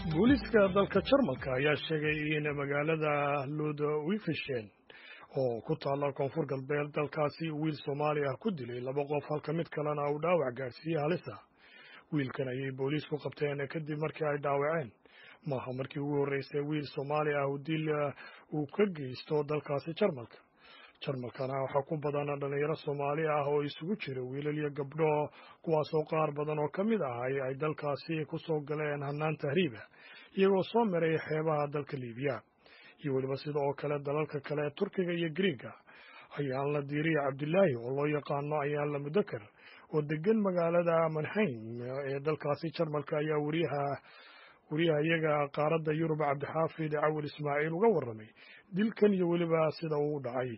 booliiska dalka jarmalka ayaa sheegay in magaalada ludwigshen oo ku taalla koonfur galbeed dalkaasi wiil soomaali ah ku dilay laba qof halka mid kalena uu dhaawac gaadhsiiyey halisa wiilkan ayay booliisku qabteen kadib markii ay dhaawaceen maaha markii ugu horreysay wiil soomaali ah uu dil uu ka geysto dalkaasi jarmalka jarmalkana waxaa ku badan dhalinyaro soomaali ah oo isugu jira wiilal iyo gabdho kuwaasoo qaar badan oo ka mid ah ay dalkaasi ku soo galeen hannaan tahriiba iyagoo soo maray xeebaha dalka liibiya iyo weliba sida oo kale dalalka kale ee turkiga iyo griiga ayaan la diiriya cabdilaahi oo loo yaqaano ayaan la mudakar oo degan magaalada manheim ee dalkaasi jarmalka ayaa wariyaha wariyaha iyaga qaaradda yurub cabdixaafid cawil ismaaciil uga warramay dilkan iyo weliba sida uu dhacay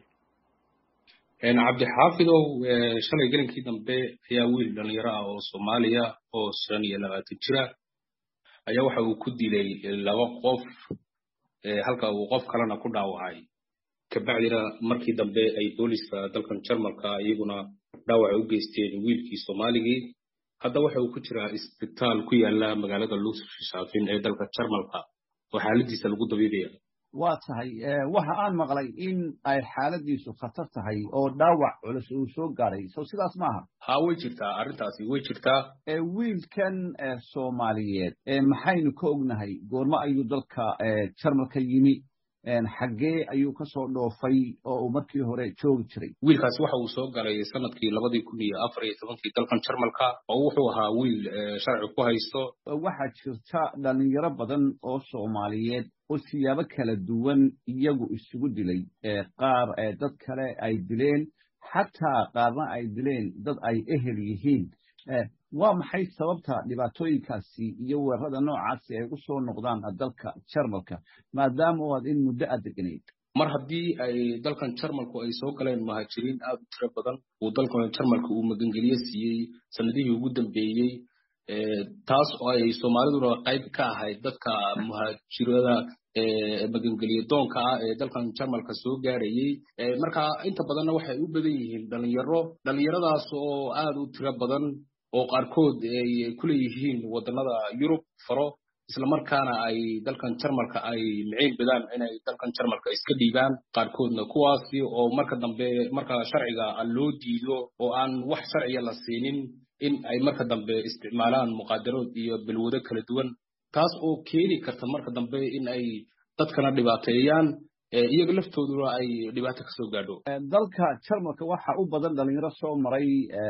cabdixaafidow shalay gelinkii dambe ayaa wiil dhalinyaro ah oo soomaaliya oo shan iyo labaatan jira ayaa waxa uu ku dilay laba qof halka uu qof kalena ku dhaawacay kabacdina markii dambe ay booliska dalkan jarmalka iyaguna dhaawaca u geysteen wiilkii soomaaligii hadda waxa uu ku jiraa isbitaal ku yaala magaalada luushaafin ee dalka jarmalka oo xaaladiisa lagu dabiibaya waa tahay waxa aan maqlay in ay xaaladiisu khatar tahay oo dhaawac culus uu soo gaaray so sidaas maaha ha way jirtaa arrintaasi way jirtaa wiilkan soomaaliyeed maxaynu ka ognahay goormo ayuu dalka jarmalka yimi xaggee ayuu ka soo dhoofay oo uu markii hore joogi jiray wiilkaasi waxa uu soo galay sanadkii labadii kun iyo afar iyo tobankii dalkan jarmalka oo wuxuu ahaa wiil sharci ku haysto waxaa jirta dhalinyaro badan oo soomaaliyeed oo siyaabo kala duwan iyagu isugu dilay qaar dad kale ay dileen xataa qaarna ay dileen dad ay ehel yihiin waa maxay sababta dhibaatooyinkaasi iyo weerarada noocaasi ay u soo noqdaan dalka jarmalka maadaama oo aad in muddo aad deganayd mar haddii ay dalkan jarmalku ay soo galeen muhaajiriin aad u tiro badan uu dalkan jarmalka uu magangeliye siiyey sanadihii ugu dambeeyey taas oo ay soomaaliduna qayb ka ahayd dadka muhaajirada magangeliye doonka ah ee dalkan jarmalka soo gaarayey marka inta badanna waxay u badan yihiin dhalinyaro dhalinyaradaas oo aad u tiro badan oo qaarkood ay kuleeyihiin waddanada yurub faro islamarkaana ay dalkan jarmalka ay miciin badaan inay dalkan jarmalka iska dhiibaan qaarkoodna kuwaasi oo marka dambe marka sharciga loo diido oo aan wax sharciya la siinin in ay marka dambe isticmaalaan muqaadarood iyo balwado kala duwan taas oo keeni karta marka dambe in ay dadkana dhibaateeyaan iyaga laftooduna ay dhibaato kasoo gaadho dalka jarmalka waxa u badan dhalinyaro soo maray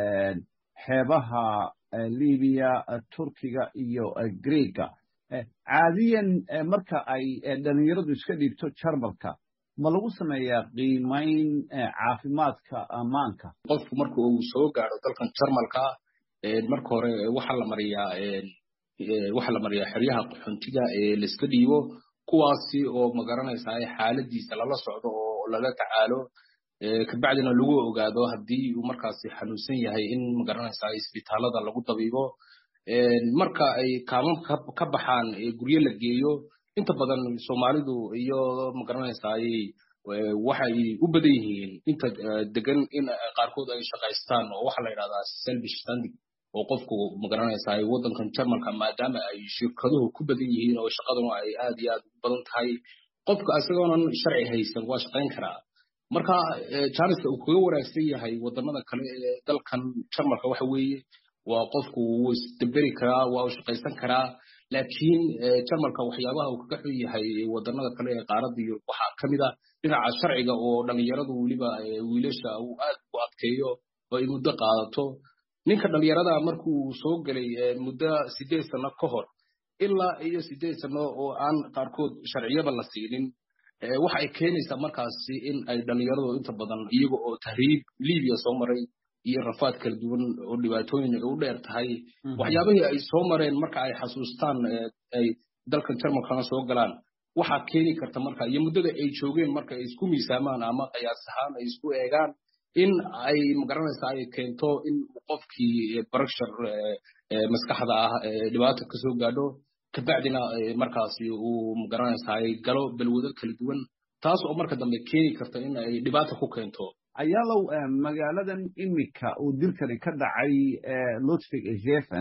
xeebaha libiya turkiga iyo greega caadiyan marka ay dhalinyaradu iska dhiibto jarmalka ma lagu sameeyaa qiimayn caafimaadka ammaanka qofku marka uu soo gaadho dalkan jarmalka marka hore waxaa la mariyaa waxaa la mariyaa xeryaha qaxoontiga ee laiska dhiibo kuwaasi oo magaranaysaa xaaladiisa lala socdo oo lala tacaalo kabacdina lagu ogaado haddii uu markaasi xanuunsan yahay in magaranaysaa isbitaalada lagu dabiibo marka ay kaamam ka baxaan guryo la geeyo inta badan soomaalidu iyo magaranaysaa waxay u badan yihiin inta degan in qaarkood ay shaqaystaan oo waxaa la yidhahdaa selfish standing oo qofku magaranaysaa waddankan jarmalka maadaama ay shirkaduhu ku badan yihiin oo shaqaduna ay aad iyo aad u badan tahay qofka isagoonan sharci haysan waa shaqayn karaa marka janiska uu kaga wanaagsan yahay wadamada kale ee dalkan jarmalka waxa weeye waa qofku wuu isdaberi karaa waa u shaqaysan karaa laakiin jarmalka waxyaabaha uu kaga xun yahay wadanada kale ee qaaradda yurub waxaa ka mid a dhinaca sharciga oo dhalinyaradu weliba wiilasha uu aad u adkeeyo oo ay muddo qaadato ninka dhalinyarada markuu soo gelay muddo sideed sano ka hor ilaa iyo sideed sano oo aan qaarkood sharciyaba la siinin waxa ay keenaysaa markaasi in ay dhalinyaradu inta badan iyaga oo tahriib libiya soo maray iyo rafaad kala duwan oo dhibaatooyin u dheer tahay waxyaabihii ay soo mareen marka ay xasuustaan ay dalkan jarmalkana soo galaan waxaa keeni karta marka iyo muddada ay joogeen marka ay isku miisaamaan ama qiyaas ahaan ay isku eegaan in ay magaranaysaa ay keento in qofkii barashar maskaxda ah dhibaato kasoo gaadho kabacdina markaasi uu magaranaysaa ay galo balwado kala duwan taas oo marka dambe keeni karta in ay dhibaato ku keento ayaalow magaaladan imika uu dilkani ka dhacay ludwig zefen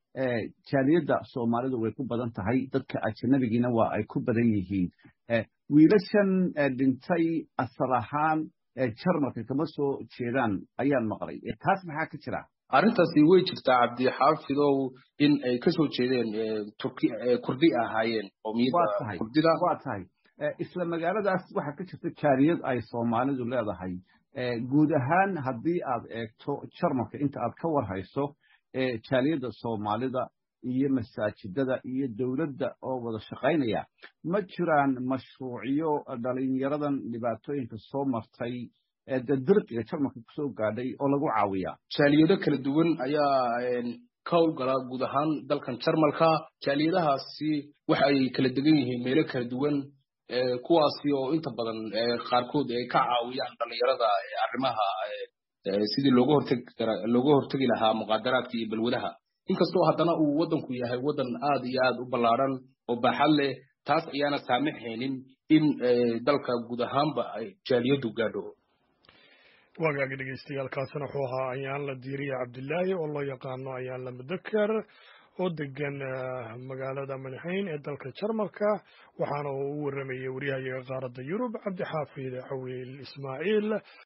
jaaliyadda soomaalidu way ku badan tahay dadka ajanabigiina waa ay ku badan yihiin wiilashan dhintay asal ahaan jarmalka kama soo jeedaan ayaan maqlay taas maxaa ka jira arrintaasi way jirtaa cabdixaafidow in ay kasoo jeedeen turki kurdi ahaayeen qowmiyadda kurdida waa tahay isla magaaladaas waxaa ka jirta jaaliyad ay soomaalidu leedahay guud ahaan haddii aad eegto jarmalka inta aad ka warhayso jaaliyadda soomaalida iyo masaajidada iyo dowladda oo wada shaqaynaya ma jiraan mashruucyo dhalinyaradan dhibaatooyinka soo martay de dirqiga jarmalka kusoo gaadhay oo lagu caawiyaa jaaliyado kala duwan ayaa ka howlgala guud ahaan dalkan jarmalka jaaliyadahaasi waxa ay kala degan yihiin meelo kala duwan kuwaasi oo inta badan qaarkood ay ka caawiyaan dhalinyarada arrimaha sidii looga hortegi looga hortegi lahaa muqaadaraadka iyo balwadaha inkastoo haddana uu waddanku yahay waddan aad iyo aad u ballaaran oo baaxad leh taas ayaana saamaxaynin in dalka guud ahaanba ay jaaliyadu gaadho waagaagi dhegeystayaaalkaasina wuxuu ahaa ayaan la diiriya cabdilaahi oo loo yaqaano ayaan la mudakar oo degan magaalada madaxeyn ee dalka jarmalka waxaana uu u waramayay waryahayaga qaaradda yurub cabdixaafid cawiil ismaaciil